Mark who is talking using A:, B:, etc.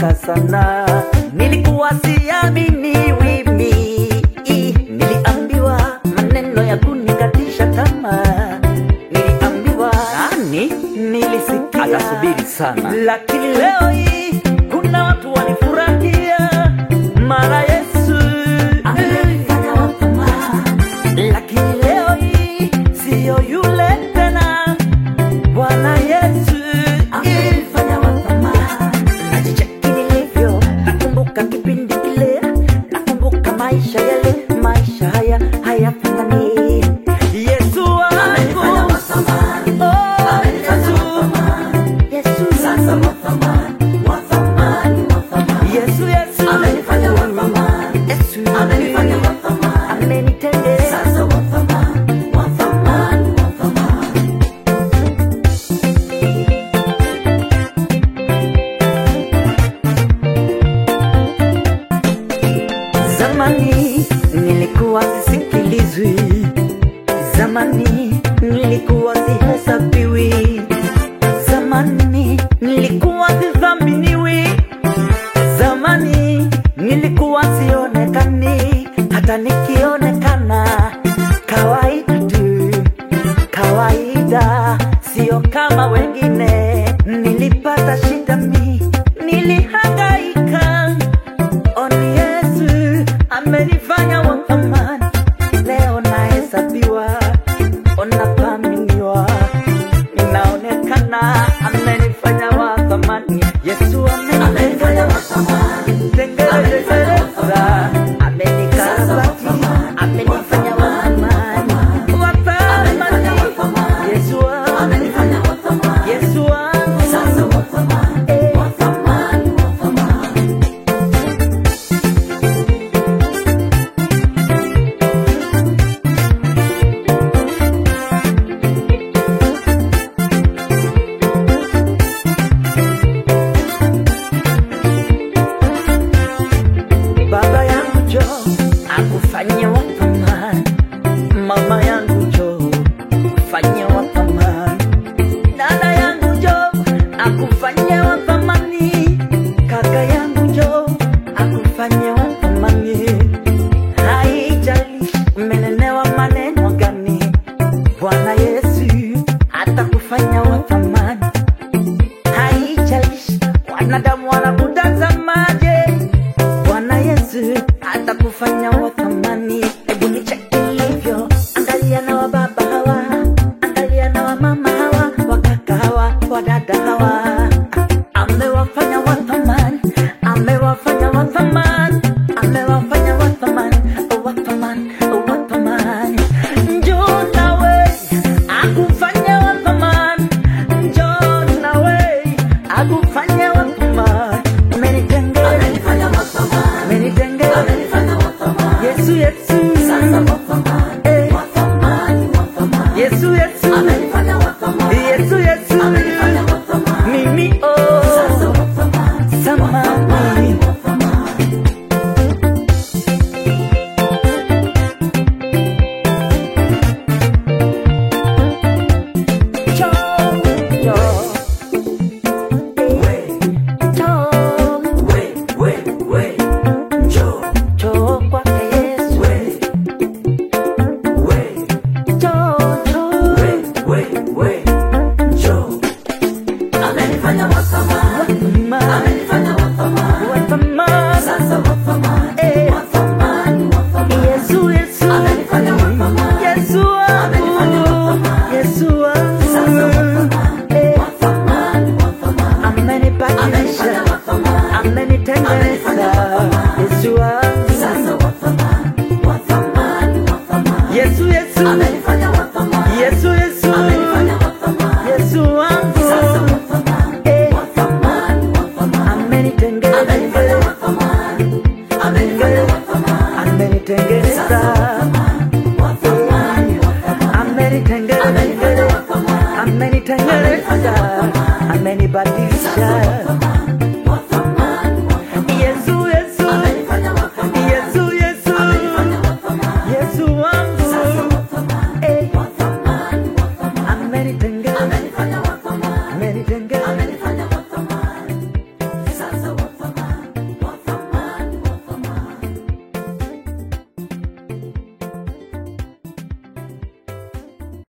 A: amenitengeneza sana. Nilikuwa siamini wimi, niliambiwa maneno ya kunikatisha tamaa, niliambiwa nani, nilisikia
B: Atasubiri sana.
A: lakini leo hii kuna watu walifurahia mara Yesu amenifanya wa thamani, lakini leo hii siyo yule tena. Bwana Yesu amenifanya wa thamani, najicheki nilivyo, nakumbuka kipindi kile, nakumbuka maisha yale, maisha haya hayafanani. Yesu wangu oh, Yesu Yesu sasa wa thamani, wa thamani, wa thamani. Yesu Yesu amenifanya wa thamani. Yesu amenifanya wa thamani. Amenitendea sasa wa thamani, wa thamani, wa thamani. Zamani nilikuwa sisikilizwi, zamani nilikuwa sihesabiwi, zamani nilikuwa sidhaminiwi, zamani nilikuwa sionekani, hata nikionekana kawaida tu, kawaida, sio kama wengine. Nilipata shida mi, nilihangaika Oni Yesu amenifanya wa thamani, leo nahesabiwa, onathaminiwa, ninaonekana, amenifanya wa thamani. Yesu amenifanya wa thamani, tengeneza, amenikarabati, amenifanya wa thamani, wa thamani. Yesu amenifanya wa thamani, Yesu wangu, sasa wa thamani, wa thamani, wa thamani. Baba yangu jo akufanye wa thamani, mama yangu jo akufanye wa thamani, dada yangu jo akufanye wa thamani, kaka yangu jo akufanye wa thamani. Haijalishi umenenewa maneno gani, Bwana Yesu atakufanya wa thamani. Haijalishi wanadamu wanakutazamaje, Bwana Yesu atakufanya wa thamani. Hebu nicheki ilivyo, angalia na wa baba hawa, angalia na wa mama hawa, wakaka hawa, wadada hawa, amewafanya wa thamani, amewafanya wa thamani, amewafanya wa thamani, wa thamani, wa thamani. Njoo nawe akufanya wa thamani, njoo nawe akufanya wa thamani. Amenitengea, amenitengea, Yesu Yesu, Eh. Yesu Yesu, Yesu Yesu, mimi oh, samani. Cho, cho, cho, cho kwake Yesu, cho, cho,
C: Amenifanya wa thamani,
A: thamani,
C: amenifanya wa thamani,
A: wa thamani.
C: sasa wa thamani,
A: Eh.
C: wa thamani, wa thamani.
A: Yesu, Yesu,
C: Amenifanya wa thamani.
A: Yesu
C: Amenifanya wa
A: wangu,
C: thamani.
A: Yesu
C: Sasa wa
A: wangu,
C: thamani,
A: Eh.
C: wa thamani, wa thamani.
A: amenibadilisha,
C: Amenifanya wa thamani,
A: amenitengeneza, Yesu wangu,
C: sasa wa thamani, wa thamani, wa thamani.
A: Yesu, Yesu,
C: Amenifanya wa thamani,
A: Yesu, Yesu,
C: amenifanya wa thamani,
A: Yesu wangu,
C: sasa wa thamani,
A: Eh.
C: wa thamani, wa thamani.
A: amenitengeneza,
C: Amenifanya wa thamani, amenifanya wa thamani,
A: amenitengeneza,
C: sasa wa thamani, wa thamani, wa thamani.
A: amenitengeneza,
C: Amenifanya wa thamani,
A: amenitengeneza, amenibadilisha.